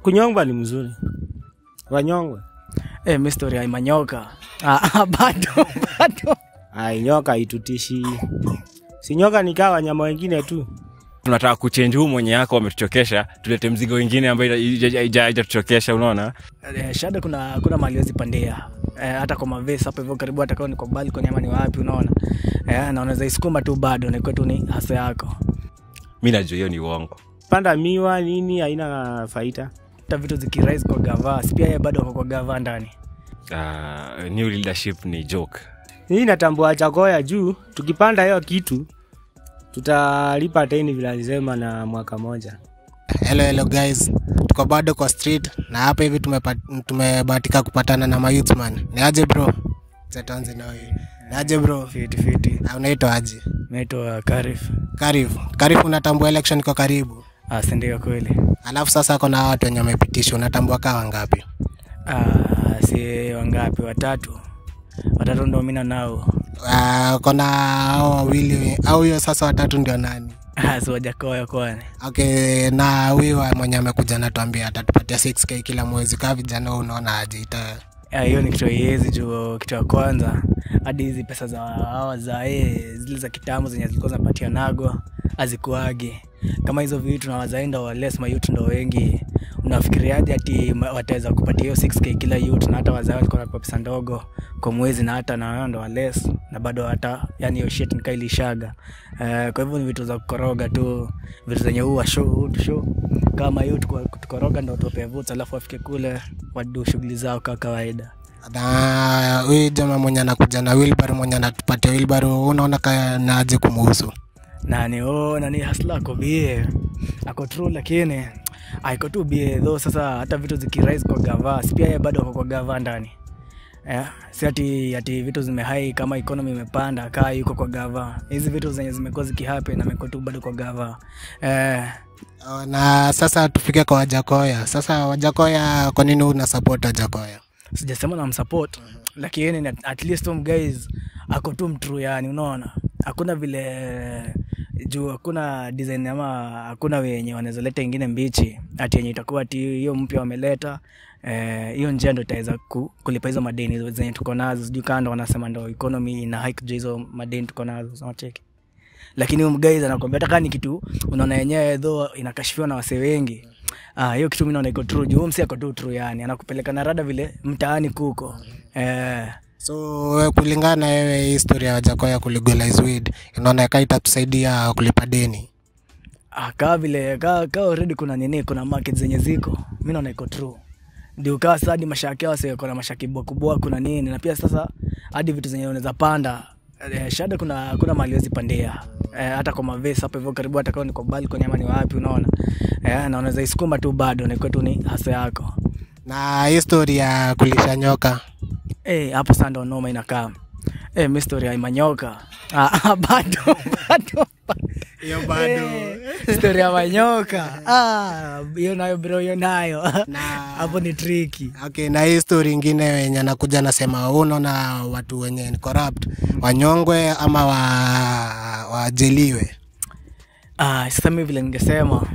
kunyongwa ni mzuri wanyongwe Eh, mi story ya manyoka. Ah, ah, bado bado. ai nyoka itutishi si nyoka nikaa wanyama wengine tu tunataka kuchenji huu mwenye yako wametuchokesha tulete mzigo wingine ambayo ijatuchokesha unaona Eh, shada kuna kuna mali wezi pandia. Eh, hata kwa mavesi hapo hivyo karibu hata kama ni kwa balcony ama ni wapi unaona. Eh, na unaweza isukuma tu bado na kwetu ni hasa yako. mi najua hiyo ni uongo panda miwa nini haina faida Hata vitu zikirise kwa gava, si pia yeye bado ako kwa gava ndani. uh, new leadership ni joke hii natambua chakoya juu tukipanda hiyo kitu tutalipa teni vile alisema na mwaka moja hello hello guys tuko bado kwa street na hapa hivi tumepa- tumebahatika kupatana na mayouthman ni aje bro Zetanzi na wewe. ni aje bro Fiti fiti. Ah, unaitwa aje Naitwa Karif. karibu karibu unatambua election iko karibu Ah, si ndio kweli. alafu sasa kuna watu wenye wamepitishwa unatambua kaa wangapi Ah, si wangapi? Watatu. Watatu ndo mina nao. uh, kona hao wawili au hiyo sasa watatu ndio nani Ah, si wajakoya kwani. okay na huyu wa mwenye amekuja natuambia atatupatia 6k kila mwezi kaa vijana wewe unaona aje ita Ah, hiyo ni kitu iezi juu kitu ya kwanza hadi hizi pesa za hawa za eh, zile za kitambo zenye zilikuwa zinapatia nagwa azikuagi kama hizo vitu na wazaenda wales mayut ndo wengi unafikiriaje ati ma- wataweza kupatia hiyo 6k kila yut na hata wazaa walikuwa wanapewa pesa ndogo kwa mwezi na hata na wao ndo wales na bado hata yani hiyo shit nikaa ilishaga uh, kwa hivyo ni vitu za kukoroga tu vitu zenye huwa show tu show kama yut kutukoroga ndo tuwapea votes alafu wafike kule wadu shughuli zao kaa kawaida na huyu jamaa mwenye anakuja na wilbar mwenye anatupatia wilbar unaona ka naaje kumuhusu nani oh, nani hasla ako bie ako true lakini aiko tu bie tho sasa hata vitu zikirise kwa gava si pia yeye bado ako kwa gava ndani yeah. si ati, ati vitu zimehai kama economy imepanda kaa yuko kwa gava hizi vitu zenye zimekuwa zikihappen amekuwa tu bado kwa gava eh, Oh, na sasa tufike kwa wajakoya sasa wajakoya kwa nini una support wajakoya sijasema na msupport lakini ni- at least um guys ako tu mtru yani unaona hakuna vile juu hakuna design ama hakuna wenye wanaweza leta ingine mbichi ati yenye itakuwa ati hiyo mpya wameleta eh, hiyo njia ndo itaweza ku, kulipa hizo madeni hizo zenye tuko nazo sijui kando wanasema ndo economy ina hike juu hizo madeni tuko nazo unacheki lakini huyu guys anakwambia hata kama ni kitu unaona yenyewe dho inakashifiwa na wasee wengi Ah, hiyo kitu mi naona iko true juu huyu msi ako tu true yani anakupeleka na rada vile mtaani kuko eh, so we kulingana na wewe hii historia ya wajakoya kulegalize weed inaona ka itatusaidia kulipa deni ah, kaa vile kaa kaa already kuna nini kuna market zenye ziko mi naona iko true ndio kaa sasa hadi mashaki yao sasa kuna mashaki bwakubwa kuna nini na pia sasa hadi vitu zenye unaweza panda eh, shada kuna kuna mali wezi pandia eh, hata kwa mavesi hapo hivyo karibu hata kama ni kwa balcony ama ni wapi unaona eh, na unaweza isukuma tu bado na kwetu ni hasa yako na hii story ya kulisha nyoka Eh, hapo sasa ndo noma inakaa. Eh, mi story ya manyoka. Ah, ah, bado bado. hiyo Eh, story ya manyoka. Ah, hiyo nayo bro, hiyo nayo. Hapo ni tricky. okay na hii story ingine wenye anakuja anasema "Wewe unaona watu wenye ni corrupt wanyongwe ama wa wajeliwe Ah, sasa mimi vile ningesema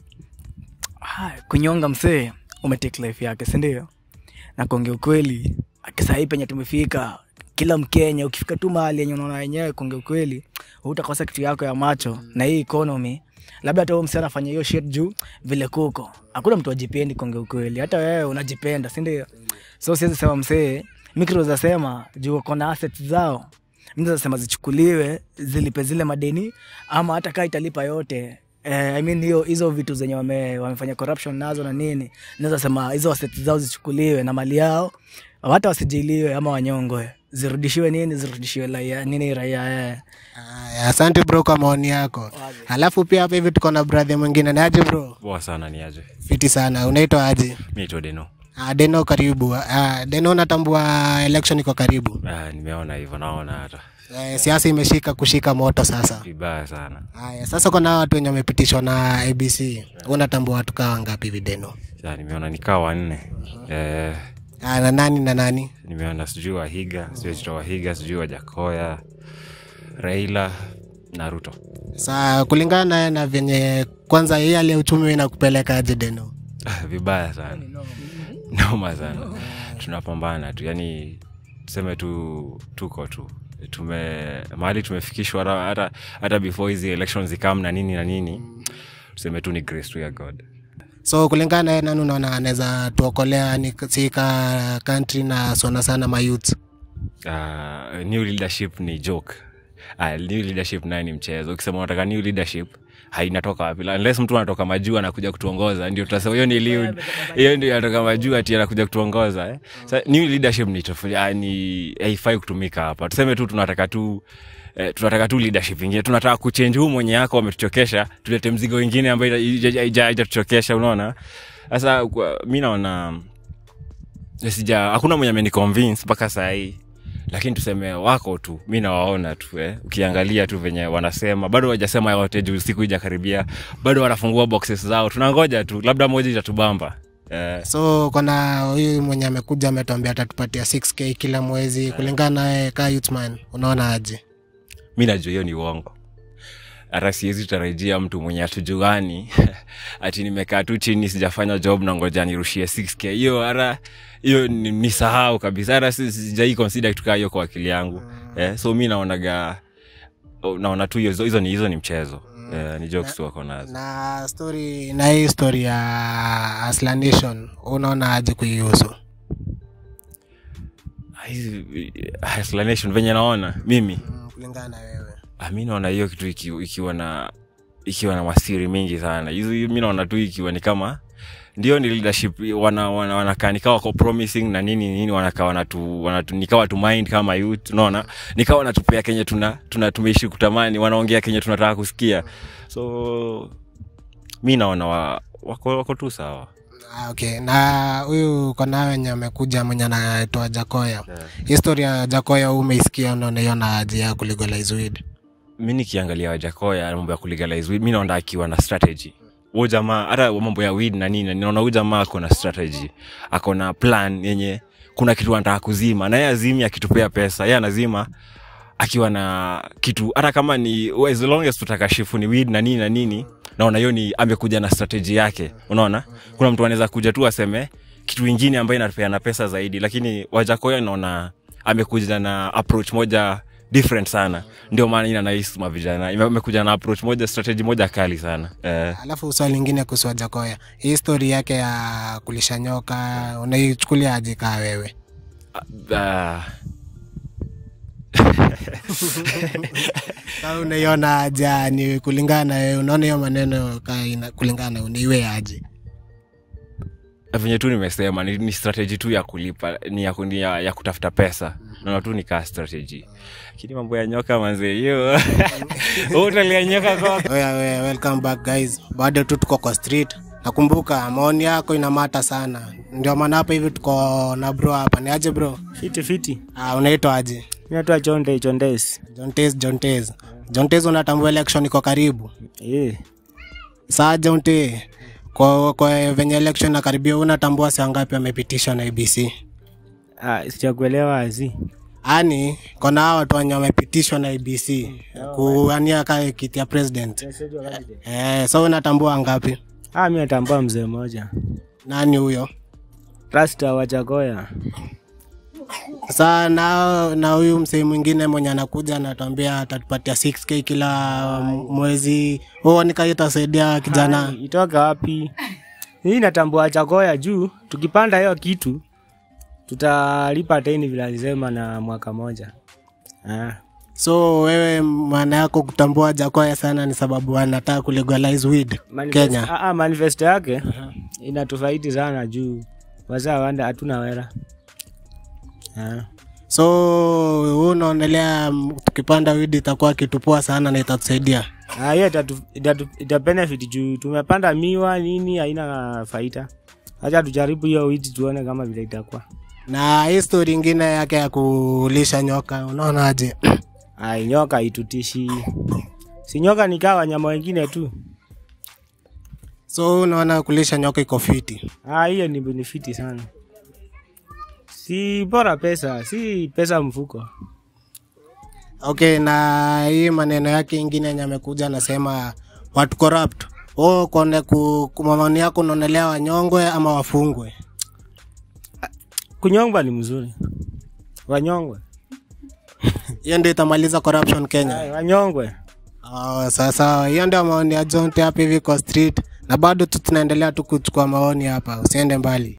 ah, kunyonga msee umetake life yake, si ndio? Na kuongea ukweli, akisahii penye tumefika, kila Mkenya ukifika tu mahali yenye unaona wenyewe, kuongea ukweli, utakosa kitu yako ya macho na hii economy labda hata huyo msee anafanya hiyo shit juu vile kuko, hakuna mtu ajipendi. Kuongea ukweli, hata wewe unajipenda, si ndio? So siwezi sema msee, mikro zasema juu uko na assets zao mtu sema zichukuliwe zilipe zile madeni ama hata kaa italipa yote eh, I mean hiyo hizo vitu zenye wame, wamefanya corruption nazo na nini naweza sema hizo assets zao zichukuliwe na mali yao hata wasijiliwe ama wanyongwe zirudishiwe nini zirudishiwe raia nini raia eh. Aya, asante bro kwa maoni yako alafu pia hapa hivi tuko na brother mwingine ni aje bro poa sana ni aje fiti sana unaitwa aje mi naitwa deno Ah, deno karibu Ah, deno unatambua election iko karibu ah, nimeona hivyo naona hata eh, siasa imeshika kushika moto sasa vibaya sana haya sasa kuna watu wenye wamepitishwa na abc unatambua watu kaa wangapi hivi deno Sa, nimeona nikaa wanne eh, Ah, na nani na nani nimeona sijui wahiga sijui chito wahiga sijui wajakoya raila na ruto sa kulingana naye na venye kwanza hii hali ya uchumi inakupeleka aje deno vibaya sana noma sana tunapambana tu yani tuseme tu tuko tu tume mahali tumefikishwa hata- hata hata before hizi elections zikam na nini na nini tuseme tu ni grace tu ya god so kulingana naye nani unaona anaweza tuokolea ni sika country na sana sana mayouth uh, new leadership ni joke uh, new leadership naye ni mchezo ukisema unataka new leadership hainatoka wapi unless mtu anatoka majuu anakuja kutuongoza ndio tutasema hiyo ni lead hiyo ndio anatoka majuu ati anakuja kutuongoza eh? Sa, new leadership ni tofauti ah, ni haifai kutumika hapa tuseme tu tunataka tu Eh, tunataka tu leadership ingine tunataka kuchange huu mwenye yako wametuchokesha tulete mzigo ingine ambayo haijatuchokesha unaona sasa kwa- mi naona sija hakuna mwenye ameniconvince mpaka sahii lakini tuseme wako tu mi nawaona tu eh. ukiangalia tu venye wanasema bado wajasema yote juu siku ijakaribia bado wanafungua boxes zao tunangoja tu labda moja itatubamba eh, so kona huyu mwenye amekuja ametuambia atatupatia 6k kila mwezi kulingana naye ka youthman unaona aje mi najua hiyo ni uongo hata siwezi tarajia mtu mwenye hatujuani ati nimekaa tu chini sijafanya job na ngoja nirushie 6k hiyo hata hiyo ni, ni sahau kabisa hata si- sijai consider kitu kaa hiyo kwa akili yangu eh, so mi naonaga oh, naona tu hizo hizo ni hizo ni mchezo eh, ni jokes tu wako nazo na story na hii story ya Aslan Nation unaona aje kuihusu Hizi- explanation venye naona mimi Mm, kulingana na wewe Ah, mi naona hiyo kitu iki, ikiwa na ikiwa na masiri mingi sana hizo mi naona tu ikiwa ni kama ndio ni leadership wana, wana, wanakaa nikawa wako promising na nini nini wanakaa wanatu, wanatu nikawa tu mind kama youth unaona nikawa wanatupea kenye tuna, tuna tumeishi kutamani wanaongea kenye tunataka kusikia so mi naona wa, wako, wako tu sawa Ah, okay na huyu kona wenye amekuja mwenye anaitwa jakoya historia ya jakoya huu umeisikia unaonaiona aje ya kulegalize weed mi nikiangalia wajakoya mambo ya kulegalize weed mi naona akiwa na strategy huyu jamaa hata mambo ya weed na nini naona huyu jamaa ako na strategy ako na plan yenye kuna kitu anataka kuzima na yeye azimi akitupea pesa yeye anazima akiwa na kitu hata kama ni as long as tutakashifu ni weed na nini na nini naona hiyo ni amekuja na strategy yake unaona kuna mtu anaweza kuja tu aseme kitu ingine ambayo inapeana pesa zaidi lakini wajakoya naona amekuja na approach moja different sana ndio maana ina nahisi mavijana Ime- amekuja na approach moja strategy moja kali sana eh, alafu swali lingine kuhusu wajakoya hii story yake ya kulisha nyoka unaichukulia aje kaa wewe uh, Sasa unaiona aje ni kulingana na wewe unaona hiyo maneno kaa ina- kulingana na unaiwe aje venye tu nimesema ni, ni strategy tu ya kulipa ni ya, ni ya, ya kutafuta pesa naona tu nikaa strategy lakini mambo ya nyoka manze hiyo utalia nyoka kwa Oya, oya, welcome back guys bado tu tuko kwa street nakumbuka maoni yako inamata sana ndio maana hapa hivi tuko na bro hapa ni aje bro fiti fiti uh, unaitwa aje minatoa chonde chondes jontes jontes jontes unatambua election iko karibu yeah. saa jonte kwa, kwa venye election nakaribia unatambua saa ngapi amepitishwa na abc ah, sijakuelewa azi ani kona hawa watu wenye wamepitishwa na abc kuania ka kiti ya president eh, so unatambua ngapi ah, mi natambua mzee mmoja nani huyo rasta wajagoya saa na na huyu msee mwingine mwenye anakuja anatuambia atatupatia 6k kila mwezi huo nikaitasaidia kijana Ai, itoka wapi hii natambua chagoya juu tukipanda hiyo kitu tutalipa teni vile alisema na mwaka moja ah. so wewe maana yako kutambua jakoya sana ni sababu anataka kulegalize weed Manifest- kenya ah, ah, manifesto yake inatufaidi sana juu wazaa wanda hatuna wera ah. so huu unaonelea mm, tukipanda weed itakuwa kitu poa sana na itatusaidia Ah, hiyo itatu- itatu- ita benefit juu tumepanda miwa nini haina faida hacha tujaribu hiyo witi tuone kama vile itakuwa na hii story ingine yake ya kulisha nyoka unaonaje ai nyoka itutishi si nyoka nikaa wanyama wengine tu so unaona kulisha nyoka iko fiti Ah, hiyo ni benefiti sana si bora pesa si pesa mfuko okay na hii maneno yake ingine yenye amekuja anasema watu corrupt o kone ku, ku maoni yako unaonelea wanyongwe ama wafungwe kunyongwa ni mzuri wanyongwe hiyo ndio itamaliza corruption kenya Ay, wanyongwe Oh, sasa hiyo ndio maoni ya jonte hapa hivi kwa street na bado tu tunaendelea tu kuchukua maoni hapa usiende mbali